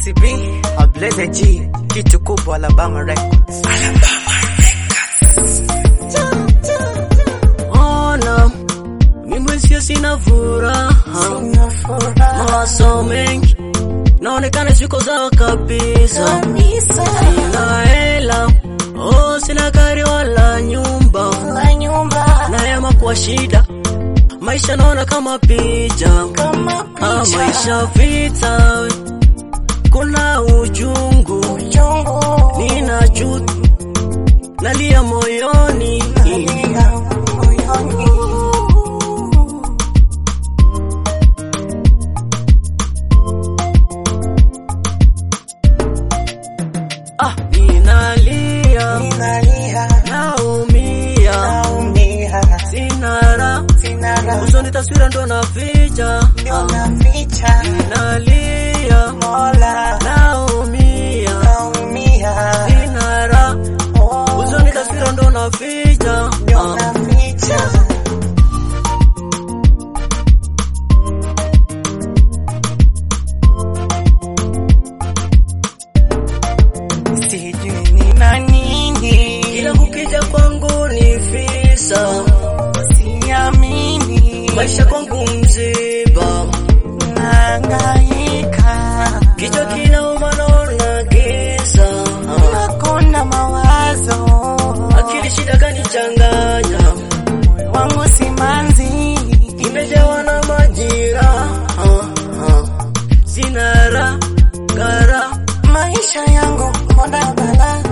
Nasi B, Ableze G, kitu kubwa Alabama Records. Ona mimi sio sina furaha, mawazo mengi naonekana siko sawa kabisa. Sina hela, oh, sina gari wala nyumba, nayama kwa shida, maisha naona kama picha, ah, maisha vita, we. kuna uchungu, nina chutu, nalia moyoni Ah, ninalia, naumia, sina raha, usoni taswira ndo naficha. Ah, ninalia, naumia, sina raha, usoni taswira ndo naficha. Ah, Sijui nina nini, kila kukija kwangu ni visa, siamini, maisha kwangu mziba, nahangaika, kichwa kinauma naona giza. Ah, nakona mawazo, akili shida kanichanganya moyo wangu simanzi, imejawa na majira ah, ah. sina raha kara maisha yangu mbona balaa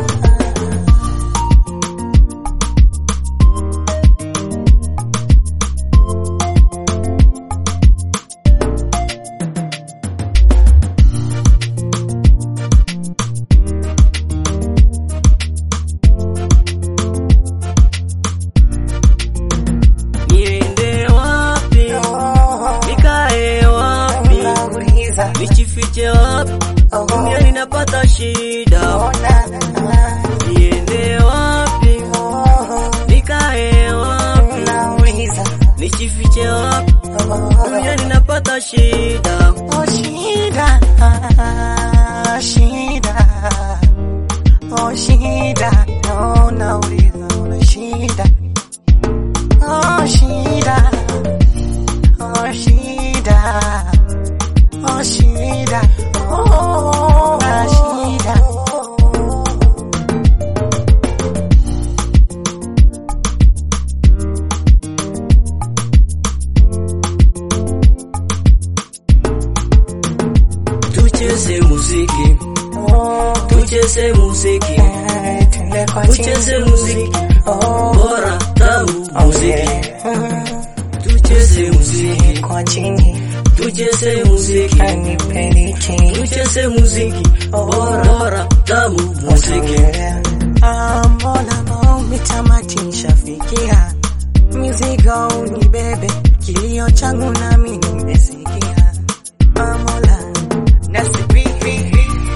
niende wapi nikae wapi Nauliza, nichifiche wapi duniani napata shida ona, niende wapi nikae wapi nauliza, nichifiche wapi duniani napata shida oh shida, shida, oh shida, no, nauliza, una shida, oh shida, oh shida, oh shida, oh, una shida. tucheze muziki Oh, tucheze muziki eh, twende kwa tucheze chini. muziki Oh, bora tamu muziki mm, tucheze muziki kwa chini tucheze muziki kanipeleke tucheze muziki bora bora tamu muziki Ah, mbona maombi tamati nishafikia mizigo unibebe kilio changu nami nimesikia Ah, Mola nasibihi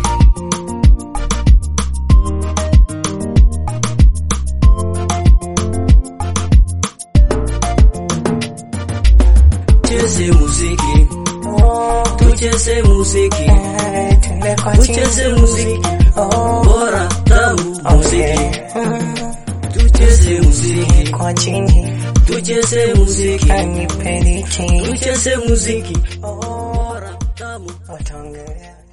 tucheze muziki Oh, tucheze muziki eh, twende kwa tucheze chini muziki Oh, bora tamu muziki mm, tucheze muziki kwa chini tucheze muziki kanipeleke tucheze muziki bora tamu wataongelea